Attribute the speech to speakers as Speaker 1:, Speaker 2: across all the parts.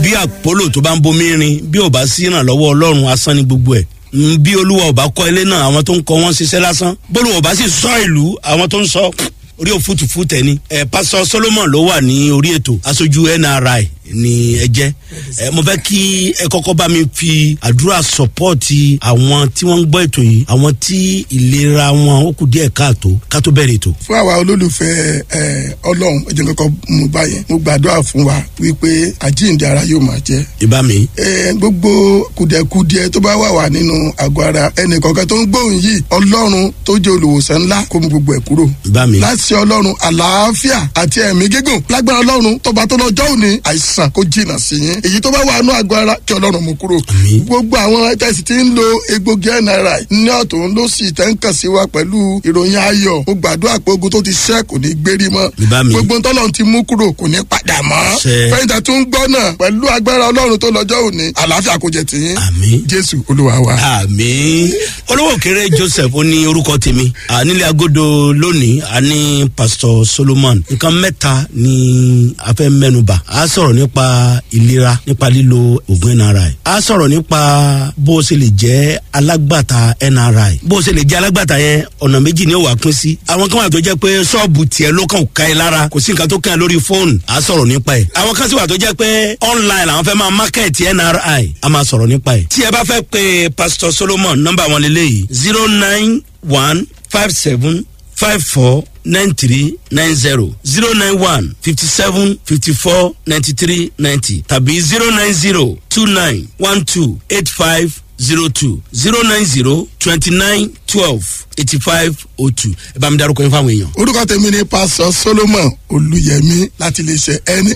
Speaker 1: bí àpólò tó bá ń bomi rin bí ò bá sí ìrànlọ́wọ́ ọlọ́run asán ni gbogbo ẹ̀ Mm, bí olúwa ò bá kọ́ ilé náà àwọn tó ń kọ́ wọ́n ṣiṣẹ́ lásán bólúwa ò bá sì sọ ìlú àwọn tó ń sọ orí òfútùfú tẹni ẹ pásọ solomon ló wà ní orí ètò aṣojú nri ni ẹ jẹ ẹ mo fẹ kí ẹ kọkọ bá mi fi àdúrà sọpọọti àwọn tí wọn ń gbọ ètò yìí àwọn tí ìlera wọn ó kù díẹ káàtó ká tó bẹrẹ ètò.
Speaker 2: fún àwa olólùfẹ́ ẹ ọlọ́run ẹ̀jẹ̀ kankan mú báyẹn mo gbàdúrà fún wa wípé àjíǹde ara yóò máa jẹ́
Speaker 1: ìbá mi.
Speaker 2: ẹ gbogbo kùdẹ̀kùdẹ tó bá wà wà nínú àgọ́ ara ẹnìkọ̀ọ̀kan tó ń gbóhùn yìí ọlọ́run tó jẹ́ olùwòsàn ńlá kó mú gbogbo ẹ̀ kúrò.
Speaker 1: ìbá mi.
Speaker 2: láti ọlọ́run àlàáfíà àti ẹ̀mí gígùn lágbára ọlọ́run tọba tó lọ́jọ́ òní àìsàn kó jìnnà sí yín èyí tó bá wà nínú àgọ́ ara kí ọlọ́run mú kúrò.
Speaker 1: Àmín.
Speaker 2: gbogbo àwọn tẹ̀sí tí ń lo egbògi nri ní ọ̀tún ló sì tẹ́ ń kàn sí wa pẹ̀lú ìròyìn ayọ̀ mo gbàdúrà pé ogun tó ti ṣẹ́ kò ní gbérí mọ́
Speaker 1: Ìbá mi.
Speaker 2: gbogbo ntọ́lọ́run ti mú kúrò kò ní padà mọ́
Speaker 1: Ṣẹ.
Speaker 2: fẹ́yìntà tó ń gbọ́ náà pẹ̀lú agbára ọlọ́run tó lọ́jọ́ òní àlàáfíà kò jẹ tìyín
Speaker 1: àmì.
Speaker 2: jésù olúwa wa.
Speaker 1: àmì olówó kéré joseph ó ní orúkọ tèmi À, nílé agodo lónìí a ní pastor solomon nǹkan mẹ́ta ni a fẹ́ mẹ́nuba a sọ̀rọ̀ nípa ìlera nípa lílo oògùn nri a sọ̀rọ̀ nípa bó o ṣe lè jẹ́ alágbàtà nri bó o ṣe lè jẹ́ alágbàtà yẹn ọ̀nà méjì ni ó wà pín sí àwọn kan wà tó jẹ́ pé ṣọ́ọ̀bù tiẹ̀ ló kàn ká ẹ lára kò sí nǹkan tó kàn ẹ́ lórí fóònù a sọ̀rọ̀ nípa ẹ̀ àwọn kan sì wà tó jẹ́ pé online làwọn fẹ́ máa market nri a máa sọ̀rọ̀ nípa ẹ̀ tí ẹ bá fẹ́ pe pastor solomon nọ́mbà wọn lélẹ́yìí zero nine one five seven five four nine three nine zero zero nine one fifty seven fifty four ninety three ninety tàbí zero nine zero two nine one two eight five zero two zero nine zero twenty nine twelve eighty five oh two ẹ bá mi darúkọ yín fáwọn èèyàn.
Speaker 2: orúkọ tèmi ni pásọ solomon olùyẹmí láti iléeṣẹ nri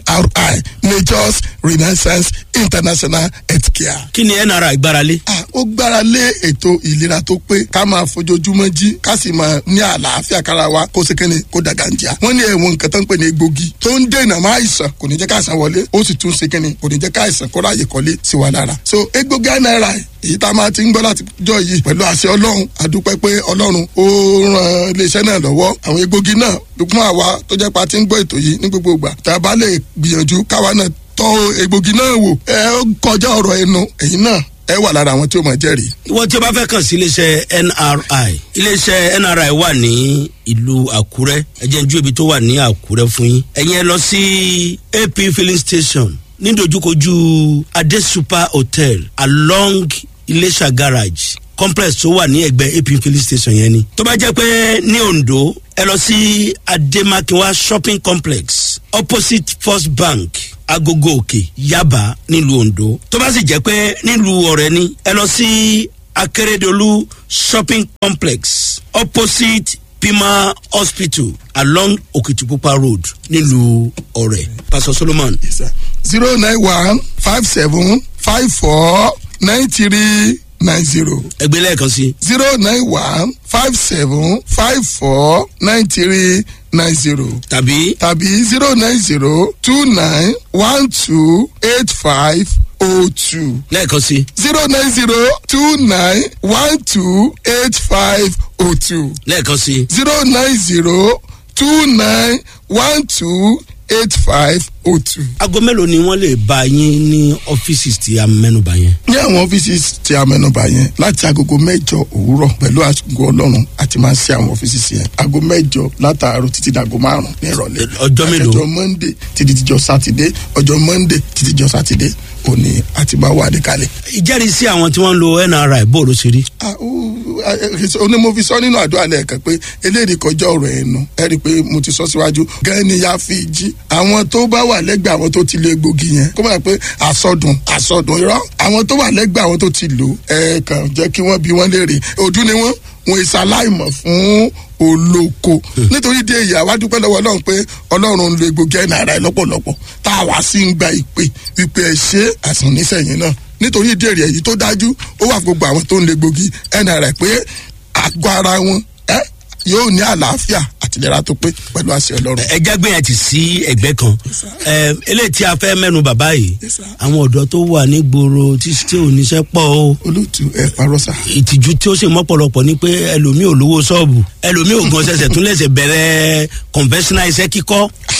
Speaker 2: majors renaissance international healthcare.
Speaker 1: kí ni nri gbáralé.
Speaker 2: Ah, ó gbára lé ètò ìlera tó pé ká máa fojoojúmọ́ jí ká sì máa ní àlàáfíà kára wa kó ṣe kéne kó dàgàǹjà. wọ́n ní ẹ̀wọ̀n nǹkan tó ń pè ní egbògi tó ń dènà má àìsàn kò ní jẹ́ ká àìsàn wọlé ó sì tún ṣe kéne kò ní jẹ́ ká àìsàn kó ráàyè kọ́lé sí wa lára. so egbògi nri èyí tá a máa ti ń gbọ́ láti jọ yìí pẹ̀lú àṣẹ ọlọ́run àdúpẹ́ pé ọlọ́run ó ran iléeṣẹ́ náà lọ́wọ́ àwọn egbògi náà fún àwa tó jẹ́ pa ti ń gbọ́ ètò yìí ní gbogbo ìgbà tá a bá lè gbìyànjú káwa náà tọ́ egbògi náà wò ẹ ó kọjá ọ̀rọ̀ ẹnu ẹ̀yin náà ẹ wà lára àwọn tí ó mọ̀ jẹ́rìí.
Speaker 1: ìwọ tí o bá fẹ́ kàn sí iléeṣẹ́ nri iléeṣẹ́ nri wà ní ìlú àkúrẹ́ ẹ̀jẹ̀ ń ju ibi tó wà ní àkúrẹ́ fún yín ẹ̀yin ẹ lọ sí ap filling station nídojúkojú adé super hotel along iléṣà garage complex tó wà ní ẹgbẹ́ ap filling station yẹn ni tó bá jẹ́ pé ní ondo ẹ lọ sí ademakinwa shopping complex opposite first bank agogo òkè yaba nílùú ondo tó bá sì jẹ́ pé nílùú ọ̀rẹ́ ni ẹ lọ sí akérèdọ́lù shopping complex opposite pima hospital along okitipupa road nílùú ọ̀rẹ́ pastor solomon
Speaker 2: zero nine one five seven five four nine three nine zero
Speaker 1: ẹgbẹ́ lẹ́ẹ̀kan sí
Speaker 2: zero nine one five seven five four nine three nine zero
Speaker 1: tàbí
Speaker 2: tàbí zero nine zero two nine one two eight five oh two
Speaker 1: lẹ́ẹ̀kan sí
Speaker 2: zero nine zero two nine one two eight five oh two
Speaker 1: lẹ́ẹ̀kan sí
Speaker 2: zero nine zero two nine one two eight five oh two.
Speaker 1: aago mélòó ni wọ́n lè bá yín ní ọ́fíìsì tí a mẹ́nuba yẹn.
Speaker 2: ní àwọn ọ́fíìsì tí a mẹ́nuba yẹn láti agogo mẹ́jọ òwúrọ̀ pẹ̀lú àgọ́ ọlọ́run àti máa ń ṣe àwọn ọ́fíìsì yẹn aago mẹ́jọ látàárọ̀ títí dàgọ́ márùn ní ìrọ̀lẹ́.
Speaker 1: ọjọ́ mélòó?
Speaker 2: ọjọ́ monday títí dijọ́ sátidé ọjọ́ monday títí dijọ́ sátidé òní àti máa wà níkàlẹ̀.
Speaker 1: ìjẹ́rìísí àwọn tí wọ́n ń lo nri bó ló ṣe rí.
Speaker 2: Ah, ó, ah, eh, onímọ̀ fi sọ nínú àdúrà lẹ́ẹ̀kan pé eléyìí kọjá ọ̀rọ̀ ẹnu ẹ rí i pé mo ti sọ síwájú gẹ́gẹ́ ni ya fi jí àwọn tó bá wà lẹ́gbẹ̀ẹ́ àwọn tó ti lo egbògi yẹn kó máa pé àsọdùn àsọdùn irọ́ àwọn tó wà lẹ́gbẹ̀ẹ́ àwọn tó ti lò ẹ kàn jẹ́ kí wọ́n bí wọ́n léèrè ojú ni wọ́n wọn ìsàláìmọ̀ fún olóko nítorí dé èyí àwa dúpẹ́ lọ́wọ́ ọlọ́run pé ọlọ́run ń lo egbògi ẹ̀ náírà lọ́pọ̀lọpọ̀ tá a wá sí ń gba ìpè wípé ẹ ṣe àsàn nísẹ̀yìn náà nítorí ìdí èrè èyí tó dájú ó wà fún gbogbo àwọn tó ń lo egbògi ẹ̀ náírà pé àgọ́ ara wọn ẹ yóò ní àlàáfíà àtìlera tó pé pẹ̀lú àṣẹ ọlọ́run.
Speaker 1: ẹja gbé yẹn ti sí ẹgbẹ́ kan ẹ eléyìí tí a fẹ́ mẹ́nu bàbá yìí
Speaker 2: Yes, sir.
Speaker 1: àwọn ọ̀dọ́ tó wà nígboro tí tí ò níṣẹ́ pọ̀ o
Speaker 2: olóòtú ẹ parọ́ sá.
Speaker 1: ìtìjú tí ó sì mọ́pọ̀lọpọ̀ ni pé ẹlòmíì ò lówó ṣọ́ọ̀bù ẹlòmíì ò gan ṣẹ̀ṣẹ̀ tún lẹ̀ṣẹ̀ bẹ̀rẹ̀ conventional iṣẹ́ kíkọ́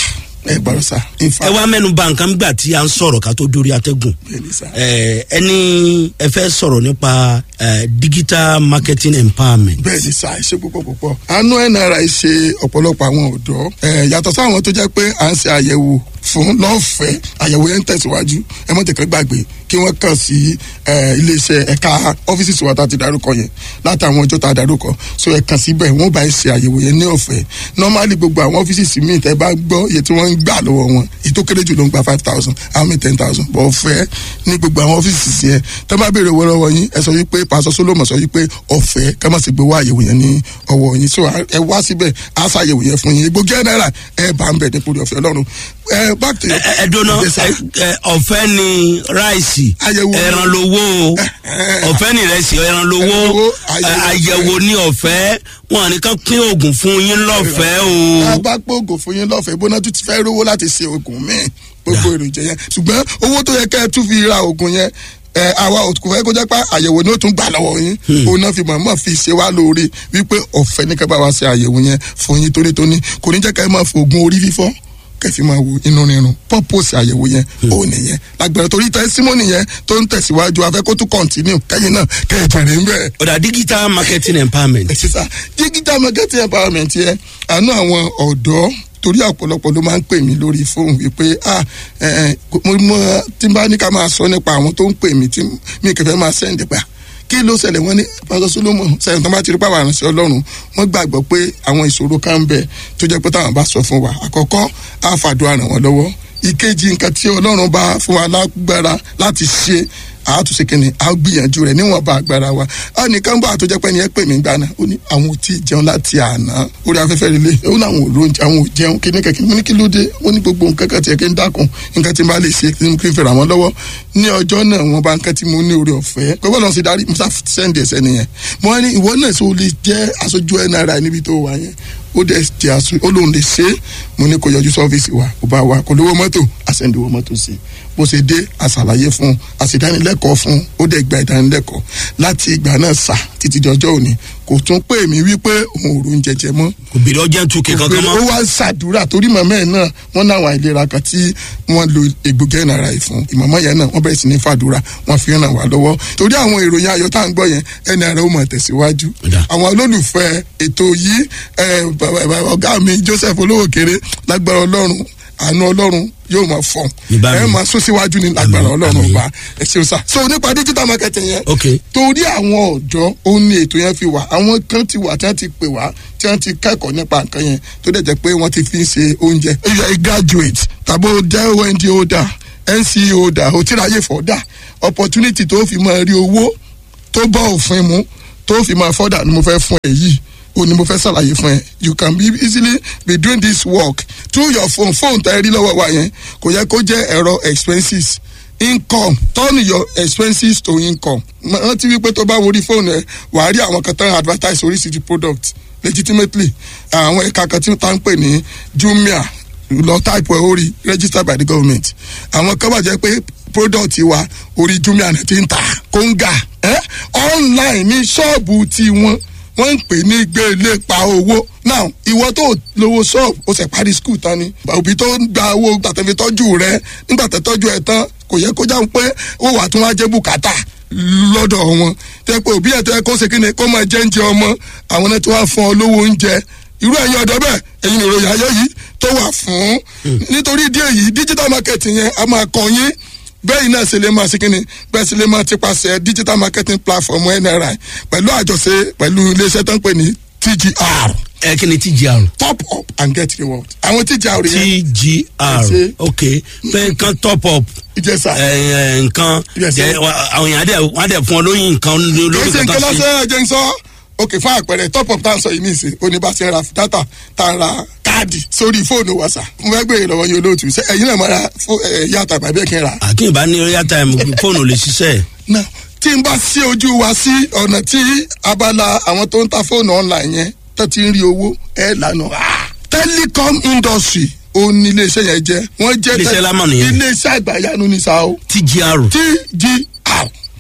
Speaker 2: ẹ gbọ́dọ̀ sá in
Speaker 1: ẹ
Speaker 2: fact
Speaker 1: wá mẹ́nu bà nǹkan gbà tí a ń sọ̀rọ̀ ká tó dórí atẹ́gùn
Speaker 2: bẹ́ẹ̀ ni sá.
Speaker 1: ẹ ẹni ẹ fẹ́ sọ̀rọ̀ nípa ẹ, digital marketing empowerment.
Speaker 2: bẹ́ẹ̀ ni sá ṣe púpọ̀ púpọ̀ àánú nri ṣe ọ̀pọ̀lọpọ̀ àwọn ọ̀dọ́ ẹ̀ yàtọ̀ sáwọn tó jẹ́ pé à ń ṣe àyẹ̀wò fún lọ́fẹ̀ẹ́ àyẹ̀wò yẹn ń tẹ̀síwájú ẹ mọ̀ tẹ̀kẹ́ gbàgbé kí wọ́n kàn sí ẹ̀, iléeṣẹ́ ẹ̀ka ọ́fíìsì tiwa tá a ti darúkọ yẹn látàwọn ọjọ́ tá a darúkọ so ẹ kàn síbẹ̀ wọ́n bá ẹ ṣe àyẹ̀wò yẹn ní ọ̀fẹ́ normally gbogbo àwọn ọ́fíìsì míì tẹ́ bá gbọ́ iye tí wọ́n ń gbà lọ́wọ́ wọn èyí tó kéré jù ló ń gba five thousand àwọn míì ten thousand bọ̀ ọ̀fẹ́ ní gbogbo àwọn ọ́fíìsì yẹn tẹ́ bá béèrè owó lọ́wọ́ yín ẹ sọ wípé pásọ solomon sọ wípé ọ̀fẹ́ ká má sì gbé wá àyẹ̀wò yẹn ní ọwọ́ yín so ẹ wá síbẹ̀ á ṣàyẹ̀wò yẹn fún yín gbogbo ẹ̀ náírà ẹ bá ń bẹ̀ ní kúrò ọ̀fẹ́ ọlọ́run ẹ back to your
Speaker 1: ẹ ẹ dóná
Speaker 2: Yes, sir.
Speaker 1: ẹ, ẹ, ọ̀fẹ́ ni ráìsì
Speaker 2: Àyẹ̀wò.
Speaker 1: ẹran lowó o ọ̀fẹ́ ni ìrẹsì ẹran lowó
Speaker 2: Ẹran lowó,
Speaker 1: ẹ,
Speaker 2: àyẹ̀wò
Speaker 1: àyẹ̀wò ní ọ̀fẹ́ wọn ní kán pín oògùn fún yín lọ́fẹ̀ẹ́
Speaker 2: tá a
Speaker 1: o.
Speaker 2: bá pògò fún yín lọ́fẹ̀ẹ́ bóná tún ti fẹ́ rówó láti ṣe oògùn míì gbogbo èròjà yẹn ṣùgbọ́n owó tó yẹ kẹ́ ẹ tún fi ra oògùn yẹn ẹ àwa kò fẹ́ kó jẹ́ pé àyẹ̀wò ni ó tún gbà lọ́wọ́ yín òun náà fi mọ̀ọ́mọ̀ fi ṣe wá lóore wípé ọ̀fẹ́ ní kẹ́ bá wa ṣe àyẹ̀wò yẹn fún yín tónítóní kò ní jẹ́ kẹ́ ẹ máa fi oògùn orí fífọ́ kẹfì máa wo inú rírun purpose àyẹ̀wò yẹn ó nìyẹn lágbára torí tẹsímọ́nì yẹn tó ń tẹ̀síwájú afẹ́ kó tún continue kẹ́yìn náà kẹ́ ẹ jẹ̀rẹ̀ ń bẹ̀rẹ̀
Speaker 1: ọ̀dà digital marketing empowerment.
Speaker 2: ẹ sísá digital marketing empowerment yẹn àánú àwọn ọ̀dọ́ torí ọ̀pọ̀lọpọ̀ ló máa ń pè mí lórí fóònù wípé ah ẹ ẹ mo mọ tí n bá ní ká máa sọ nípa àwọn tó ń pè mí tí mi kẹfẹ́ máa sẹ́ǹdì pa kí ló ṣẹlẹ̀ wọ́n ní pásọ solomon sẹ́yìn tó bá ti rí pàwọn àrùnsẹ́ ọlọ́run wọ́n gbàgbọ́ pé àwọn ìṣòro kan ń bẹ tó jẹ́ pé táwọn bá sọ fún wa àkọ́kọ́ á fàdúrà ràn wọ́n lọ́wọ́ ìkejì nǹkan tí ọlọ́run bá fún wa lágbára láti ṣe àtúnṣe kìnnì á gbìyànjú rẹ níwọ̀nba agbára wa á nìkan bá àtúnjẹ pé ẹni ẹ pè mí gbaná ó ní àwọn ò tí ì jẹun láti àná orí afẹ́fẹ́ rẹ lé ó ní àwọn ò lóúnjẹ àwọn ò jẹun kí ní kẹ̀kẹ́ mo ní kí ló dé ó ní gbogbo nǹkan kan tiẹ̀ kí n dákun nǹkan tí n bá lè ṣe kí n kí n fẹ́ ràn wọ́n lọ́wọ́ ní ọjọ́ náà wọ́n bá nǹkan tí mo ní orí ọ̀fẹ́ pé bọ́lá ṣe darí musa sẹ́ndì ẹ̀sẹ̀ nìyẹn mo wá ní ìwọ náà ṣe o lè jẹ́ aṣojú nri níbi tó wà yẹn ó dẹ̀ jẹ́ aṣọ ó lóun lè ṣe é mo ní kó yọjú sọ́fíìsì wa kó bá wa kó lówó mọ́tò àṣẹ̀ǹdìwó mọ́tò sí i bó ṣe dé àṣàlàyé fún un àṣìdánilẹ́kọ̀ọ́ fún un ó dẹ̀ gba ìdánilẹ́kọ̀ọ́ láti ìgbà náà sà títí di ọjọ́ òní kò tún pè mí wípé òun ò rún jẹjẹ mọ́
Speaker 1: kò bèrè ọjọ́ tún kí kankan
Speaker 2: ó
Speaker 1: mọ́.
Speaker 2: wá ń ṣàdúrà torí màmá ẹ̀ náà wọ́n náwọn àìlera kan tí wọ́n lo egbògi ẹ̀nàrà yìí fún ìmọ̀mọ́ yẹn náà wọ́n bẹ̀rẹ̀ sí ní fàdúrà wọ́n fi ràn wá lọ́wọ́ torí àwọn ìròyìn ayọ̀ tá à ń gbọ́ yẹn ẹ̀nàrà ó mọ̀ tẹ̀síwájú
Speaker 1: Ọ̀dà.
Speaker 2: àwọn olólùfẹ́ ètò yìí ẹ̀, bàbá- bàbá ọ̀gá mi joseph olówó kéré lágbára ọlọ́run àánú ọlọ́run yóò máa fọ̀n
Speaker 1: Ní bá mi.
Speaker 2: ẹ máa sún síwájú ní lágbára
Speaker 1: Àmín,
Speaker 2: ọlọ́run
Speaker 1: àmín.
Speaker 2: ọba ẹ ṣeun sá so nípa digital marketing yẹn
Speaker 1: ok
Speaker 2: torí àwọn ọ̀dọ́ ó ní ètò yẹn fi wà àwọn kan ti wà tí wọ́n ti pè wá tí wọ́n ti kẹ́kọ̀ọ́ nípa nǹkan yẹn tó dẹ̀ jẹ́ pé wọ́n ti fi ń ṣe oúnjẹ. if you are a graduate tàbí o jẹ́ ond holder nce holder o ti ráyè fọ́dà opportunity tó fi máa rí owó tó bá òfin mu tó fi máa fọ́dà ni mo fẹ́ fún ẹ yìí o ni mo fẹ́ ṣàlàyé fún ẹ you can be easily be doing this work through your phone phone tẹ́ ẹ rí lọ́wọ́ wa yẹn kò yẹ kó jẹ́ ẹ̀rọ expenses income turn your expenses to income rántí wípé tó bá worí fóònù ẹ wàá rí àwọn kan tán advertise oríṣiríṣi product legitimately àwọn ẹ̀ka kan tí wọ́n tá ń pè ní jumia lọ type ẹ̀ orí registered by the government àwọn kan bá jẹ́ pé product wa orí jumia náà ti ń tà kóńgà ẹ́ online ní ṣọ́ọ̀bù tiwọn wọ́n ń pè ní gbélé pa owó now ìwọ tó lówó ṣọ́ọ̀bù ó sì parí skul tán ni òbí tó ń gba owó gbàtẹ́fi tọ́jú rẹ nígbà tẹ́ tọ́jú ẹ tán kò yẹ kó jáwé pé ó wà tún wá jẹ́ bùkátà lọ́dọ̀ wọn tẹ́ pé òbí ẹ̀ tẹ́ kó ṣe kíni kó máa jẹ́ oúnjẹ ọmọ àwọn náà tí wọ́n á fún ọ lówó oúnjẹ irú ẹ̀yin ọ̀dọ́ bẹ́ẹ̀ ẹ̀yin ìròyìn ayé yìí tó wà fún nítorí ìdí èyí digital marketing yẹn a máa kàn yín bẹ́ẹ̀ náà ṣe lè máa ṣe kíni bẹ́ẹ̀ ṣe lè máa ti paṣẹ digital marketing platform nri pẹ̀lú àjọṣe pẹ̀lú iléeṣẹ́ tó ń pè ní tgr
Speaker 1: ẹ kí ni tgr.
Speaker 2: top up and get reward àwọn tgr yẹn
Speaker 1: tgr
Speaker 2: Ṣe.
Speaker 1: ok pé nǹkan top up
Speaker 2: ìjẹsà
Speaker 1: ẹ, ẹ, nǹkan
Speaker 2: Yes,
Speaker 1: jẹ
Speaker 2: sir.
Speaker 1: wa- àwọn èèyàn á dẹ̀ wọ́n á dẹ̀ fún ọ lóyún nǹkan lórí
Speaker 2: kìí ṣe
Speaker 1: nǹkan
Speaker 2: nǹkan
Speaker 1: tó ṣe.
Speaker 2: lọ́sẹ̀ ẹ̀jẹ̀ ń sọ ok fún àpẹẹrẹ top up tá à ń sọ yìí nìsín oníbàṣẹ ra data tá a ra káàdì sórí fóònù wa sà mo fẹ́ gbé ìrọ̀wọ́ yín olóòtú ṣe ẹ̀yin náà máa ra fó- ẹ̀, yàtà tàbí ẹ̀kẹ́ ra
Speaker 1: àkínní bá ní royal time fóònù ò lè ṣiṣẹ́
Speaker 2: náà tí n bá sí ojú wa sí ọ̀nà tí abala àwọn tó ń ta fóònù online yẹn tó ti ń rí owó ẹ̀ lànà. telecom industry ó ní iléeṣẹ́ yẹn jẹ́ wọ́n jẹ́
Speaker 1: Iléeṣẹ́ lámà nìyẹn.
Speaker 2: iléeṣẹ́ àgbàyanu ní sa o
Speaker 1: tgr
Speaker 2: tgr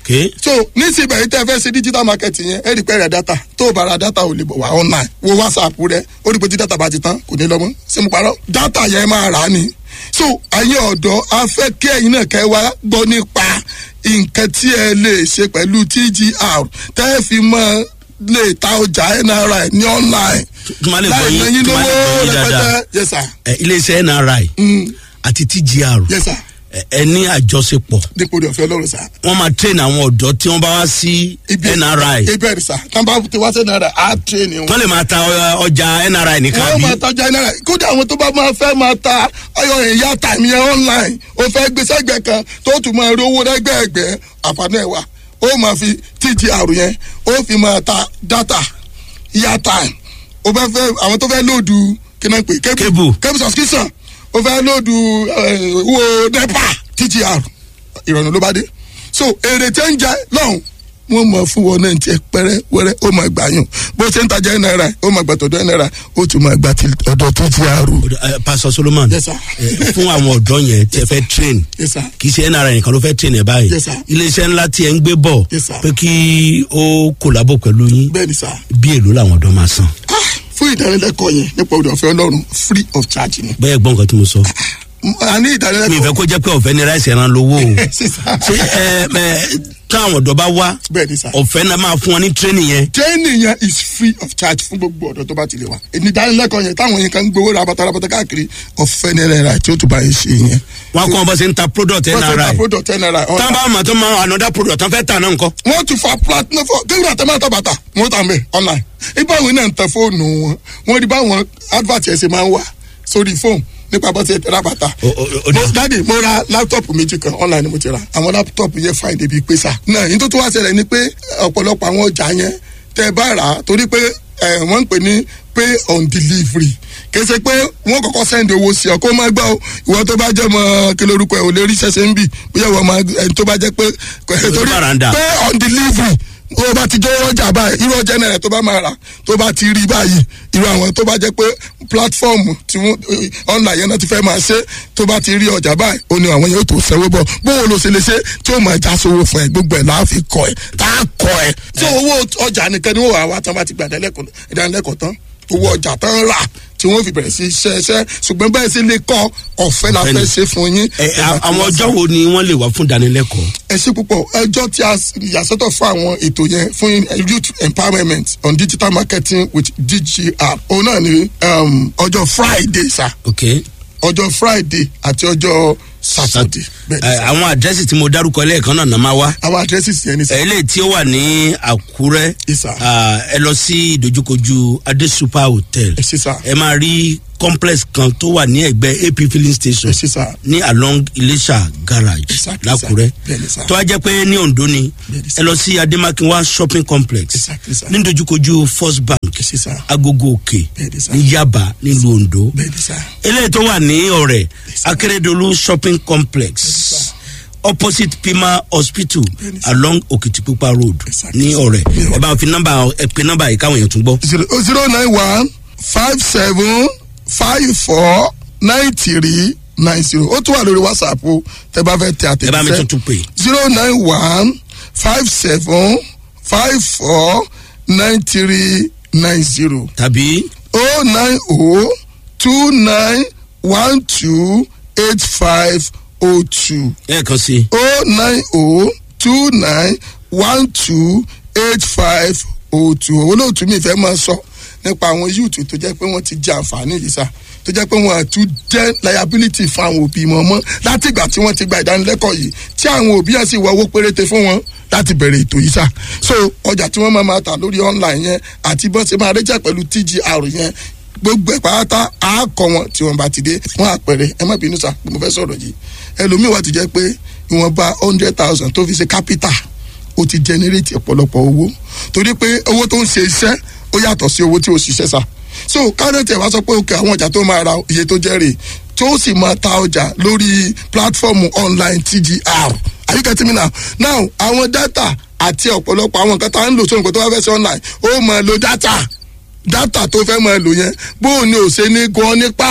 Speaker 1: okay
Speaker 2: so nísìnyí yìí tẹ́ fẹ́ ṣe digital market yẹn ẹ rí pé rẹ̀ data tó o bá ra data ò lè bọ̀ wá online wo whatsapp rẹ ó rí pé tí data bá ti tán kò ní lọ mọ́ ṣé mo parọ́ data yẹn máa rà á ni so ayé ọ̀dọ́ a fẹ́ kí ẹ̀yin náà kẹ́ wá gbọ́ nípa nǹkan tí ẹ lè ṣe pẹ̀lú tgr tẹ́ ẹ fi mọ́ lè ta ọjà nri ní online
Speaker 1: tí wọ́n lè gbọ́
Speaker 2: láì ná
Speaker 1: yín
Speaker 2: yín
Speaker 1: tí wọ́n lè gbọ́
Speaker 2: lówó
Speaker 1: yín dáadáa
Speaker 2: rẹpẹtẹ yes sir
Speaker 1: ẹ, iléeṣẹ́ nri
Speaker 2: Mm,
Speaker 1: àti tgr
Speaker 2: yes sir
Speaker 1: ẹ, ẹ ní àjọṣepọ̀
Speaker 2: dípò rẹ̀ ọ̀fẹ́ ọlọ́run sir
Speaker 1: wọ́n máa train àwọn ọ̀dọ́ tí wọ́n bá wá sí nri
Speaker 2: ibẹ̀ sir tán bá ti wá sí nri á train wọn.
Speaker 1: wọ́n lè máa ta ọ- ọjà nri nìkan
Speaker 2: wọ́n
Speaker 1: bí
Speaker 2: máa tajà náírà kódà àwọn tó bá máa fẹ́ máa ta ọyọ ìyá tàmí ẹ online ó fẹ́ gbé sẹ́gbẹ̀ẹ́ kan tó tún máa rí owó lẹ́gbẹ̀ẹ́gbẹ́ àǹfààní ẹ̀ wá ó máa fi tgr yẹn ó fi máa ta data ìyá time ó fẹ́ fẹ́ àwọn tó fẹ́ lóòdù kí náà pè
Speaker 1: Cable.
Speaker 2: cable subscription ó fẹ́ lóòdù eh, owó nepa tgr ìrọ̀rùn ló bá dé so èrè tí ń jẹ lọ́hùn wọ́n mọ̀ fún wọn náà tiẹ̀ pẹ́rẹ́ wẹ́rẹ́ ó máa gbà yùn bó ṣe ń tajà náírà ó máa gbà tọ̀dọ̀ náírà ó tún máa gbà ti ọ̀dọ̀ tó ti àrò.
Speaker 1: Ẹ, pastor solomon
Speaker 2: Yes, sir.
Speaker 1: ẹ, fún àwọn ọ̀dọ́ yẹn tí ẹ fẹ́ train
Speaker 2: Yes, sir.
Speaker 1: kì í ṣe nri nìkan ló fẹ́ train ẹ báyìí
Speaker 2: Yes, sir.
Speaker 1: iléeṣẹ́ ńlá tí ẹ ń gbé bọ̀
Speaker 2: Yes, sir.
Speaker 1: pé kí ó kòlábò pẹ̀lú yín
Speaker 2: bẹ́ẹ̀ ni sá
Speaker 1: bí èlò làwọn ọ̀dọ́ máa san
Speaker 2: Ah, fún ìdánilẹ́kọ̀ọ́ yẹn nípa òde ọ̀fẹ́ ọlọ́run free of charge ni.
Speaker 1: bẹ́ẹ̀ gbọ́n nǹkan tí mo sọ
Speaker 2: a ní
Speaker 1: mi ìfẹ́
Speaker 2: ìdánilẹ́kọ̀ọ́
Speaker 1: kó jẹ́ pé ọ̀fẹ́ ni ráìsì ẹran lówó o
Speaker 2: sísá
Speaker 1: ṣé ẹ ẹ táwọn ọ̀dọ́ bá wá
Speaker 2: bẹ́ẹ̀ ni sá.
Speaker 1: ọ̀fẹ́ náà máa fún wọn ní training yẹn
Speaker 2: training yẹn is free of charge fún gbogbo ọ̀dọ́ tó bá ti lè wá. ní ìdánilẹ́kọ̀ọ́ yẹn táwọn yẹn kan ń gbowó rabata rabata káàkiri ọ̀fẹ́ ní náírà tí ó tún bá yẹn ṣe yẹn.
Speaker 1: wọn kọ́ wọn bá ṣe ń ta product
Speaker 2: wọ́n ti ta
Speaker 1: nri
Speaker 2: product ten naira
Speaker 1: tán
Speaker 2: ọ̀la.
Speaker 1: bá mọ̀ tó máa another product tán fẹ́ tà náà nǹkan
Speaker 2: wọ́n ti fa platinum fún kéwìrì àtẹ́mọ́tà bàtà wọ́n tà mẹ́ online. ibà wọn náà ń tẹ fóònù wọn wọ́n rí báwọn advert ẹ̀ ṣe máa ń wà sórí fóònù nípa bọ́ sí ẹ̀ tẹ́lá bàtà.
Speaker 1: O- o- o-
Speaker 2: mo dáàdi mo ra láptọ̀pù méjì kan online ni mo ti ra àwọn láptọ̀pù yẹn fine débi pé sà. náà yín tó tún wá ṣẹlẹ̀ ni pé ọ̀pọ̀lọpọ̀ àwọn ọjà yẹn tẹ́ ẹ bá rà á torí pé ẹ, wọ́n ń pè ní pay on delivery kì í ṣe pé wọ́n kọ́kọ́ send owó sí ọ kó má gbọ́ o ìwọ tó bá jẹ́ mọ́ kí lórúkọ ẹ̀ ò lè rí ṣẹ̀ṣẹ̀ ń bì bóyá ìwọ máa ẹni tó bá jẹ́ pé torí
Speaker 1: bàràndà.
Speaker 2: pay on delivery o bá ti jẹ́ ọjà báyìí irú ọjà náírà tó bá máa rà tó bá ti rí báyìí irú àwọn tó bá jẹ́ pé platform tí wọ́n online yẹn náà ti fẹ́ máa ṣe tó bá ti rí ọjà báyìí ó ní àwọn yẹn tó sanwó bọ̀ bóun ló ṣe lè ṣe tí ó máa já sówó fún ẹ gbogbo ẹ̀ láà fi kọ ẹ tá a kọ ẹ. tí owó ọjà nìkan ni wọ́n wà wá tán bá ti gbà ìdánilẹ́kọ̀ọ́ tán owó ọjà tán rà tí wọ́n fi bẹ̀rẹ̀ sí iṣẹ́ iṣẹ́ ṣùgbọ́n bẹ́ẹ̀ sì lè kọ́ ọ̀fẹ́ la fẹ́ ṣe fún yín.
Speaker 1: ẹ a- àwọn ọjọ́ wo ni wọ́n lè wá fún ìdánilẹ́kọ̀ọ́
Speaker 2: ẹ ṣe púpọ̀ ẹjọ́ tí a yàsọ́tọ̀ fún àwọn ètò yẹn fún youth empowerment on digital marketing with dgr òun náà ni um, ọjọ́ friday sa
Speaker 1: ok
Speaker 2: ọjọ́ friday àti ọjọ́ saturday bẹ́ẹ̀ ni
Speaker 1: ẹ,
Speaker 2: sà.
Speaker 1: àwọn àdírẹ́sì tí mo dárúkọ lẹ́ẹ̀kan náà náà máa wá
Speaker 2: àwọn addresses yẹn ni sà.
Speaker 1: eléyìí tí ó wà ní àkúrẹ́
Speaker 2: Yes, sir.
Speaker 1: ah, ẹ lọ sí ìdojúkojú adé super hotel
Speaker 2: ẹ ṣe sà
Speaker 1: ẹ máa rí complex kan tó wà ní ẹgbẹ́ ap filling station
Speaker 2: ẹ ṣe sà
Speaker 1: ní along iléṣà garage
Speaker 2: Exactly,
Speaker 1: lákúrẹ́
Speaker 2: sir. Bẹ́ẹ̀ni, sir.
Speaker 1: tó wá jẹ́ pé ní ondo ni
Speaker 2: Bẹ́ẹ̀ni, sir.
Speaker 1: ẹ lọ sí ademakinwa shopping complex
Speaker 2: Exactly, sir.
Speaker 1: ní ìdojúkojú first bank
Speaker 2: ẹ ṣe sà
Speaker 1: agogo òkè
Speaker 2: Bẹ́ẹ̀ni, sir.
Speaker 1: ní yaba nílùú ondo
Speaker 2: bẹ́ẹ̀ ni sà
Speaker 1: eléyìí tó wà ní ọ̀rẹ́
Speaker 2: sir.
Speaker 1: akérèdọ́lù shopping complex
Speaker 2: sir.
Speaker 1: opposite pima hospital
Speaker 2: Bẹ́ẹ̀ni, sir.
Speaker 1: along òkìtìpupa road
Speaker 2: Exactly,
Speaker 1: ní
Speaker 2: sir.
Speaker 1: ọ̀rẹ́
Speaker 2: Yeah.
Speaker 1: ẹ bá fi nọ́mbà ẹ pe nọ́mbà yìí káwọn èèyàn tún gbọ́.
Speaker 2: zero zero nine one five seven five four nine three nine zero ó tún wà lórí whatsapp o tẹ bá fẹ́ tẹ
Speaker 1: ẹ bá mi
Speaker 2: àtẹ̀jíṣẹ́
Speaker 1: tuntun pè
Speaker 2: zero nine one five seven five four nine three nine zero
Speaker 1: tàbí
Speaker 2: oh nine oh two nine one two eight five oh two
Speaker 1: ẹ̀ẹ̀kan sí
Speaker 2: oh nine oh two nine one two eight five oh two olóòtú mi fẹ́ máa sọ nípa àwọn yúùtù tó jẹ́ pé wọ́n ti jẹ àǹfààní yìí sá tó jẹ́ pé wọ́n àtún jẹ́ liability fún àwọn òbí wọn mọ́ láti ìgbà tí wọ́n ti gba ìdánilẹ́kọ̀ọ́ yìí tí àwọn òbí yẹn sì wọ owó péréte fún wọn láti bẹ̀rẹ̀ ètò yìí sá so ọjà tí wọ́n máa máa tà lórí online yẹn àti bọ́n ṣe máa rẹ́jà pẹ̀lú tgr yẹn gbogbo ẹ̀ pátá á kọ wọn tí wọ́n bá ti dé wọ́n àpẹẹrẹ ẹ má bínú sá pé mo fẹ́ sọ̀rọ̀ yìí ẹlòmíì wà ti jẹ́ pé ìwọ̀nba hundred thousand tó fi ṣe capital ó ti generate ọ̀pọ̀lọpọ̀ owó torí pé owó tó ń ṣe iṣẹ́ ó yàtọ̀ sí owó tí ó ṣiṣẹ́ sa so kárẹ́tì ẹ̀ wá sọ pé òkè àwọn ọjà tó máa ra iye tó jẹ́ rè tó sì máa ta ọjà lórí platform online tgr are you getting me now now àwọn data àti ọ̀pọ̀lọpọ̀ àwọn nǹkan tá à ń lò sóhun pé tó bá fẹ́ ṣe online ó máa lo data data tó fẹ́ máa lò yẹn bóun ni ò ṣe ní gan nípa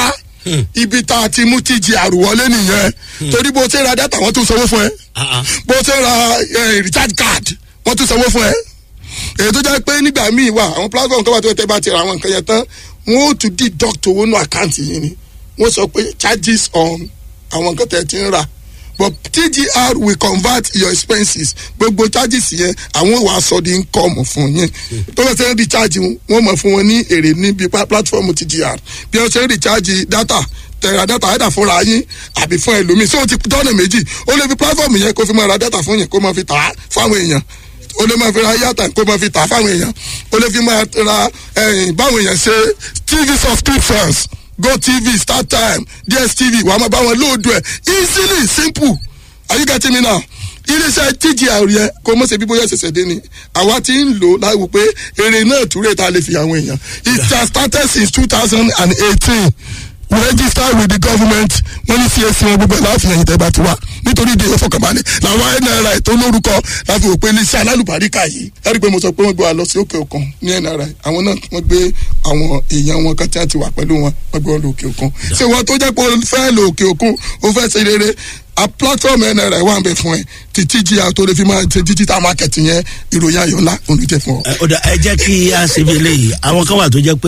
Speaker 2: ibi tá a ti mú tíjì àrùwọlé nìyẹn torí bó ṣe ra dátà wọ́n tún sanwó fún ẹ
Speaker 1: Ah, ah.
Speaker 2: bó ṣe ra eh, recharge card wọ́n tún sanwó fún ẹ èyí tó jẹ́ pé nígbà míì wà àwọn platform tó wà tó tẹ́ bá ti ra àwọn nǹkan yẹn tán wọ́n ó tún deduct owó nù àkáǹtì yìí ni wọ́n sọ pé charges on àwọn nǹkan tẹ́ ti ń rà but tgr will convert your expenses gbogbo charges yẹn àwọn wàá sọ di income fún yín tó bá ṣe ń recharge wọn mọ̀ fún wọn ní èrè níbi pa- platform tgr bí wọ́n ṣe ń recharge data tẹ̀ra data ẹ̀dà fúnra yín àbí fún ẹlòmíì so ti dọ́nà méjì ó lè fi platform yẹn kó fi máa ra data fún yẹn kó máa fi tà á fáwọn èèyàn o lè máa fi ra yàtà kó máa fi tà fáwọn èèyàn o lè fi máa ra ẹyìn báwọn èèyàn ṣe tv subscriptions gotv startime dstv wàá máa bá wọn lóòdù ẹ easily simple are you getting me now iléeṣẹ́ tgr yẹn kó mọ̀ ṣe bí bóyá ṣẹ̀ṣẹ̀ dé ni àwa ti ń lò láwù pé èrè náà túrè tá a lè fi àwọn èèyàn it has started since two thousand and eighteen we register with the government wọ́n ní csc wọn gbogbo ẹ̀ láàfin ẹ̀yìn tẹ́ bá ti wá nítorí ìdè ìfọkànbalẹ̀ làwọn nri tó lórúkọ láti wò pé iléeṣẹ́ alálùbáríkà yìí ẹ̀rí pé mo sọ pé wọ́n gbé wa lọ sí òkè òkun ní nri àwọn náà wọ́n gbé àwọn èèyàn wọn kan tí wọ́n ti wà pẹ̀lú wọn wọ́n gbé wọn lọ òkè òkun ṣé wọn tó jẹ́ pé o fẹ́ lọ òkè òkun o fẹ́ ṣe rere a platform nri wà ń bẹ fún ẹ títí jí a tó lè fi máa ṣe digital market yẹn ìròyìn ayọ̀ ńlá olùjẹ fún ọ.
Speaker 1: Ẹ, ó dà ẹ jẹ́ kí a ṣe bí eléyìí àwọn kan wà tó jẹ́ pé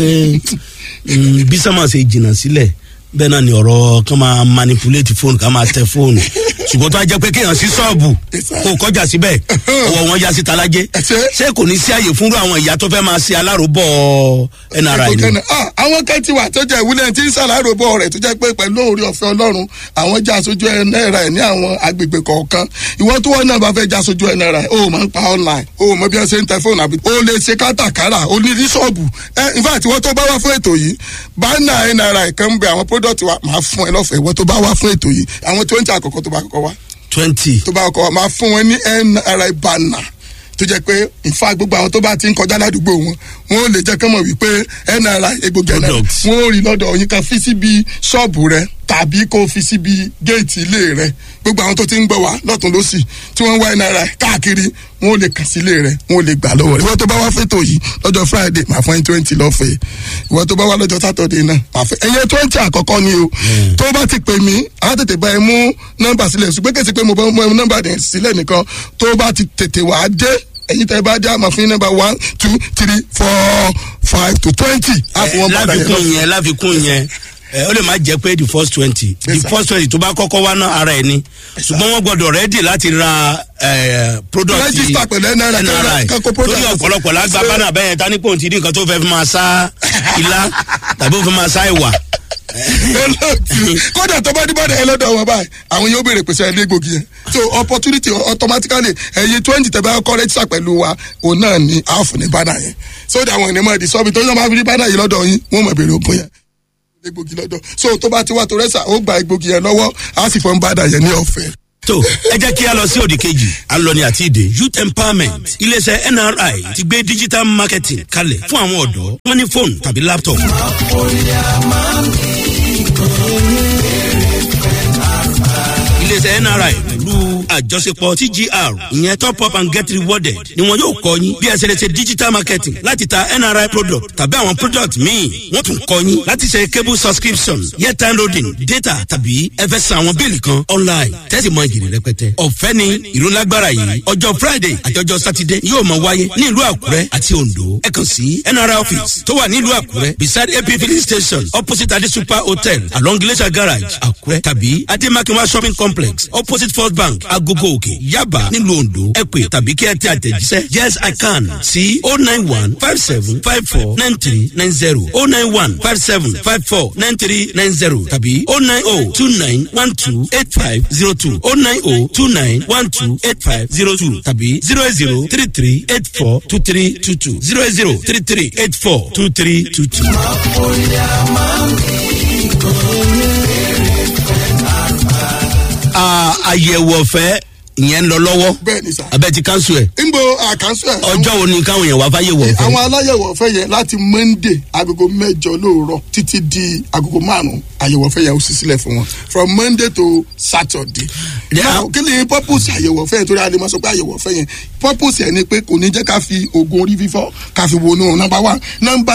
Speaker 1: mm, bí sọ́mà ṣe jìnnà sílẹ̀ bẹ́ẹ̀ náà ni ọ̀rọ̀ kan máa manipulate fóònù ká máa tẹ fóònù ṣùgbọ́n tó a jẹ́ pé kéèyàn sí ṣọ́ọ̀bù kó o kọjá síbẹ̀ ọwọ́ wọn ya sí talájé
Speaker 2: Ṣé?
Speaker 1: ṣé kò ní sí àyè fúnrú àwọn ìyá tó fẹ́ máa ṣe aláròbọ̀ nri ni.
Speaker 2: Ẹ̀kọ́ kan- ah, àwọn kan ti wà tó jẹ́ ìwúlẹ̀ tí ń ṣàlàyé bọ̀ rẹ̀ tó jẹ́ pé pẹ̀lú orí ọ̀fẹ́ ọlọ́run àwọn já aṣojú náírà ẹ̀ ní àwọn agbègbè kọ̀ọ̀kan ìwọ tó wọ́n náà bá fẹ́ já aṣojú náírà ẹ̀ o máa ń pa online o mọ bí wọ́n ṣe ń tẹ fóònù àbí o lè ṣe kátàkárà o ní ní ṣọ́ọ̀bù ẹ in fact ìwọ tó bá wá fún ètò yìí bánà náírà kan ń bẹ àwọn product wa máa fún ẹ lọ́fẹ̀ẹ́ ìwọ tó bá wá fún ètò yìí àwọn twenty àkọ́kọ́ tó bá kọ́kọ́ wá
Speaker 1: twenty
Speaker 2: tó bá kọ́ wa máa fún wọn ní nri banner tó jẹ́ pé nfa gbogbo àwọn tó bá ti ń kọjá ládùúgbò wọn wọn ò lè jẹ́ kán mọ̀ wípé nri egbògi nri
Speaker 1: Products.
Speaker 2: wọn ò rí lọ́dọ̀ yín kan fi síbi ṣọ́ọ̀bù rẹ tàbí kó fi síbi géètì ilé rẹ gbogbo àwọn tó ti ń gbọ́ wá lọ́tún lọ́sì tí wọ́n ń wá nri káàkiri wọn ò lè kàn sí ilé rẹ wọn ò lè gbà lọ́wọ́ rẹ ìwọ tó bá wá fẹ́tò yìí lọ́jọ́ friday máa fún ẹ twenty lọ́fẹ̀ẹ́ ìwọ tó bá wá lọ́jọ́ saturday náà máa fẹ́ ẹ̀yẹ twenty àkọ́kọ́ ni o tó bá ti pè mí á tètè bá ẹ mú nọ́mbà sílẹ̀ ṣùgbọ́n kèsì pé mo bá mú ẹ nọ́mbà dẹ̀ sílẹ̀ nìkan tó bá ti tètè wá dé ẹ̀yin tẹ́ bá dé àmọ́ fún nọ́mbà one two three four five to twenty á fún wọn padà yẹn lọ.
Speaker 1: láfikún yẹn láfikún yẹn ẹ ó lè má jẹ pé the first twenty the
Speaker 2: Yes, sir.
Speaker 1: first twenty tó bá kọ́kọ́ wá ná ara ẹ̀ ni ṣùgbọ́n wọ́n gbọ́dọ̀ rẹ́dì láti ra ẹ, product
Speaker 2: Register pẹ̀lú NRI,
Speaker 1: NRI
Speaker 2: kán kó product
Speaker 1: torí
Speaker 2: sí.
Speaker 1: ọ̀pọ̀lọpọ̀ lágbá bánà bẹ́ẹ̀ ta ní pòun ti di nǹkan tó fẹ́ fi máa sá ilá tàbí ó fi máa sá ìwà
Speaker 2: olóòtú kódà tó bá dé bọ́dà ẹ lọ́dọ̀ wọn báyìí àwọn yóò béèrè pèsè ẹni egbògi yẹn so opportunity automatically ẹyin twenty tẹ̀ bá kọ́ rẹ́jísà pẹ̀lú wa òun náà ni àáfù ní bánà yẹn so that àwọn ènìyàn máa di sọ́ọ̀bì tó yọ máa fi rí bánà yìí lọ́dọ̀ yín wọ́n máa béèrè ògùn yẹn egbògi lọ́dọ̀ so tó bá ti wá tó rẹ́sà ó gba egbògi yẹn lọ́wọ́ á sì fọ́n bánà yẹn ní ọ̀fẹ́.
Speaker 1: tó ẹ jẹ́ kí a lọ sí òdì kejì à ń lọ ní àti ìdè youth empowerment iléeṣẹ́ nri ti gbé digital marketing kalẹ̀ fún àwọn ọ̀dọ́ wọn ní fóònù tàbí laptop. iléeṣẹ́ nri pẹ̀lú àjọṣepọ̀ tgr ìyẹn top up and get rewarded ni wọn yóò kọ́ yín bí ẹ ṣe lè ṣe digital marketing láti ta nri product tàbí àwọn product míì wọ́n tún kọ́ yín láti ṣe cable subscription airtime loading data tàbí ẹ fẹ́ san àwọn bíìlì kan online tẹ́sí mọ ìgèrè rẹpẹtẹ. ọ̀fẹ́ ni ìrólágbára yìí ọjọ́ friday àti ọjọ́ saturday yóò máa wáyé ní ìlú àkúrẹ́ àti ondo ẹ kàn sí nri office tó wà nílùú àkúrẹ́ beside ap filling station opposite adi super hotel along glacier garage àkúrẹ́ tàbí ademakinwa shopping complex opposite first bank agogo òkè yaba nílùú ondo ẹ pè tàbí kí ẹ tẹ àtẹ̀jíṣẹ́ yes i can sí o nine one five seven five four nine three nine zero o nine one five seven five four nine three nine zero tàbí o nine o two nine one two eight five zero two o nine o two nine one two eight five zero two tàbí zero eight zero three three eight four two three two two zero eight zero three three eight four two three two two. àyẹ̀wò ọ̀fẹ́ ìyẹn ń lọ lọ́wọ́
Speaker 2: bẹ́ẹ̀ ni sà.
Speaker 1: abẹ́ ti kánṣu ẹ̀
Speaker 2: nbo àkànṣe ẹ̀
Speaker 1: ọjọ́ wo ni káwọn èèyàn wá fáyẹ̀wò ọ̀fẹ́.
Speaker 2: àwọn aláyẹ̀wò ọ̀fẹ́ yẹn láti monday agogo mẹ́jọ lóòrọ̀ títí di agogo márùn-ún àyẹ̀wò ọ̀fẹ́ yẹn ó sì sílẹ̀ fún wọn from monday to saturday.
Speaker 1: Yeah.
Speaker 2: now kí ni purpose àyẹ̀wò ọ̀fẹ́ yẹn torí a lè máa sọ pé àyẹ̀wò ọ̀fẹ́ yẹn purpose yẹn ni pé kò ní jẹ́ ká fi oògùn orí fífọ́ ká fi wọnú number one number two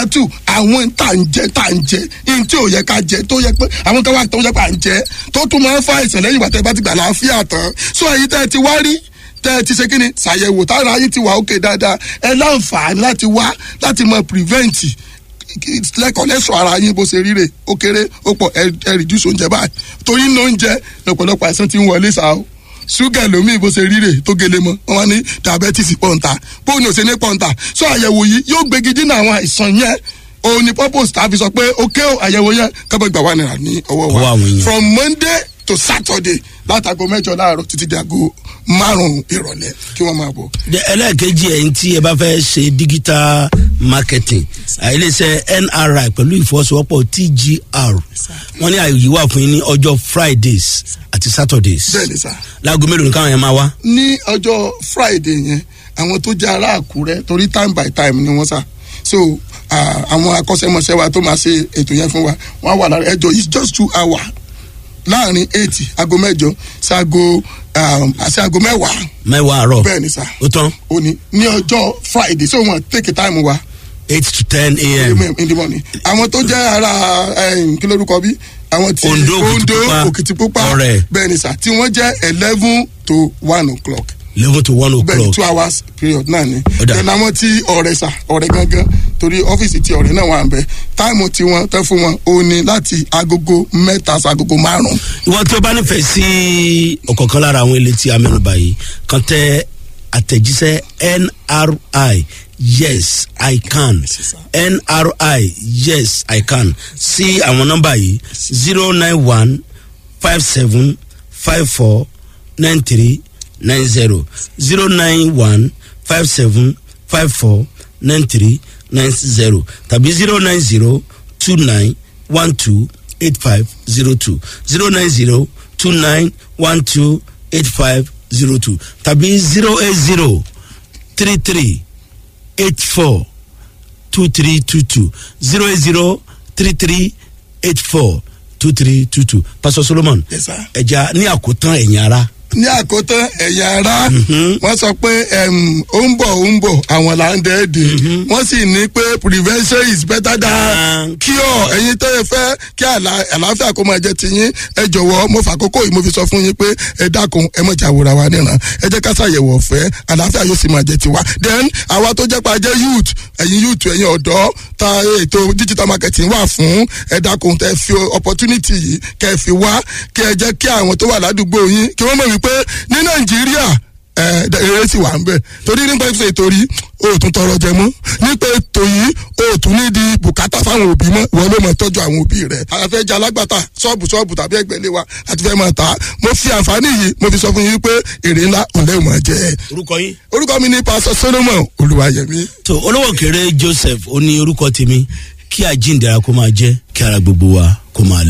Speaker 2: àwọn tá à ń jẹ tá à ń jẹ ihun tí ò yẹ ká jẹ tó yẹ pé àwọn kan wà tó yẹ pé à ń jẹ tó tún máa ń fa àìsàn lẹ́yìn ìgbà tẹ́ bá ti gbà láàfíà tán so èyí tẹ́ ẹ ti wá rí tẹ́ ẹ ti ṣe kíni ṣàyẹ̀wò tára yín ti wà ókè dáadáa ẹ láǹfààní láti wá láti mọ prevent lẹ́kọ̀ọ́ lẹ́sọ̀ ara yín bó ṣe ríre ó kéré ó pọ̀ ẹ ẹ reduce oúnjẹ báyìí torí ní oúnjẹ lọ́pọ̀lọpọ̀ àìsàn ti ń wọlé sáà o ṣúgà lómi bó ṣe ríre tó gele mọ wọn wá ní diabetes pọ̀ǹta bóun ò ṣe ní pọ̀ǹta so àyẹ̀wò yìí yóò gbégi dínà àwọn àìsàn yẹn òun ni purpose tá a fi sọ pé ó ké o àyẹ̀wò yẹn kábọ̀ gbà wà nìyà ní ọwọ́
Speaker 1: Ọwọ́
Speaker 2: wa
Speaker 1: àwọn èèyàn.
Speaker 2: from monday to saturday látago mẹ́jọ láàárọ̀ títí di aago márùn-ún ìrọ̀lẹ́ kí wọ́n máa bọ̀.
Speaker 1: De- ẹlẹ́ẹ̀kejì ẹ̀yìn tí ẹ bá fẹ́ ṣe digital marketing iléeṣẹ́ nri pẹ̀lú ìfọwọ́sowọ́pọ̀ tgr wọ́n ní àyè wà fún yín ní ọjọ́ fridays àti saturdays
Speaker 2: bẹ́ẹ̀ ni sá.
Speaker 1: láago mélòó ni káwọn yẹn máa wá.
Speaker 2: ní ọjọ́ friday yẹn àwọn tó jẹ́ ará àkúrẹ́ torí time by time ni wọ́n sá so ah, àwọn akọ́ṣẹ́mọṣẹ́ wa tó máa ṣe ètò yẹn fún wa wọ́n á wà lára ẹjọ́ it's just two hours láàrin eight aago mẹ́jọ ṣaago àti aago mẹ́wàá
Speaker 1: mẹ́wàá àárọ̀
Speaker 2: bẹ́ẹ̀ ni sá
Speaker 1: ó tán
Speaker 2: ó ní ní ọjọ́ friday so wọ́n take time wa
Speaker 1: eight to ten a.m.
Speaker 2: in the morning àwọn tó jẹ́ ara eh, kí lórúkọ bí àwọn tí
Speaker 1: Ondo, Òkìtìpupa,
Speaker 2: òkìtìpupa
Speaker 1: Ọ̀rẹ́.
Speaker 2: bẹ́ẹ̀ ni sá tí wọ́n jẹ́ eleven to one o'clock
Speaker 1: eleven to one
Speaker 2: bẹẹni
Speaker 1: o'clock
Speaker 2: two hours period náà ni
Speaker 1: Ó dà.
Speaker 2: then àwọn tí ọrẹ sà ọrẹ gangan torí ọfíìsì tí ọrẹ náà wà ń bẹ táìmù tí wọn tẹ fún wọn ó ní láti agogo mẹta sagogo márùn.
Speaker 1: ìwọ tí o bá nífẹ̀ẹ́ sí ọ̀kọ̀ọ̀kan lára àwọn ilé tí a mẹ́nuba yìí kan tẹ àtẹ̀jíṣẹ́ nri yes i can nri yes i can sí àwọn nọ́mbà yìí zero nine one five seven five four nine three nine zero zero nine one five seven five four nine three nine zero tàbí zero nine zero two nine one two eight five zero two zero nine zero two nine one two eight five zero two tàbí zero eight zero three three eight four two three two two zero eight zero three three eight four two three two two pastor solomon
Speaker 2: Yes, sir.
Speaker 1: ẹja ní àkótán ẹ̀yìn ara
Speaker 2: ní àkótán ẹ̀yà ara wọ́n sọ pé em, ó ń bọ̀ ó ń bọ̀ àwọn là ń dẹ́ẹ̀dẹ̀ wọ́n sì ní pé prevention is better than
Speaker 1: Than
Speaker 2: cure ẹ̀yin tó yẹ fẹ́ kí àlà- àlàáfíà kó máa jẹ́ tiyín ẹ jọ̀wọ́ mo fà kókó yìí mo fi sọ fún yín pé ẹ dákun ẹ mọ̀ jàwòrán wa níran ẹ jẹ́ ká ṣàyẹ̀wò ọ̀fẹ́ àlàáfíà yóò sì máa jẹ́ tiwa then àwa tó jẹ́ pa jẹ́ youth ẹ̀yin youth ẹ̀yin ọ̀dọ́ ta ètò digital marketing wà fún ẹ dákun tẹ fi opportunity yìí kẹ fi wá kẹ ẹ jẹ́ kí àwọn tó wà ládùúgbò yín kí wọ́n mọ̀ wípé ní nàìjíríà ẹ eré sì wà ń bẹ torí nípa ìfẹ́ ìtorí o ò tún tọrọ jẹ mọ́ nípa ètò yìí o ò tún ní di bùkátà fáwọn òbí mọ́ ìwọ ló mọ̀ tọ́jú àwọn òbí rẹ̀ àfẹ́ jẹ́ alágbàtà ṣọ́ọ̀bù ṣọ́ọ̀bù tàbí ẹgbẹ̀lé wa àti fẹ́ máa tà á mo fi àǹfààní yìí mo fi sọ fún yín pé èrè ńlá òun lẹ́yìn máa jẹ́
Speaker 1: orúkọ yín.
Speaker 2: orúkọ mi ní pásọ solomon olùwàyẹmí
Speaker 1: tó olówó kéré joseph ó ní orúkọ tèmi kí àjíǹdara kó máa jẹ́ kí ara gbogbo wa kó máa lè.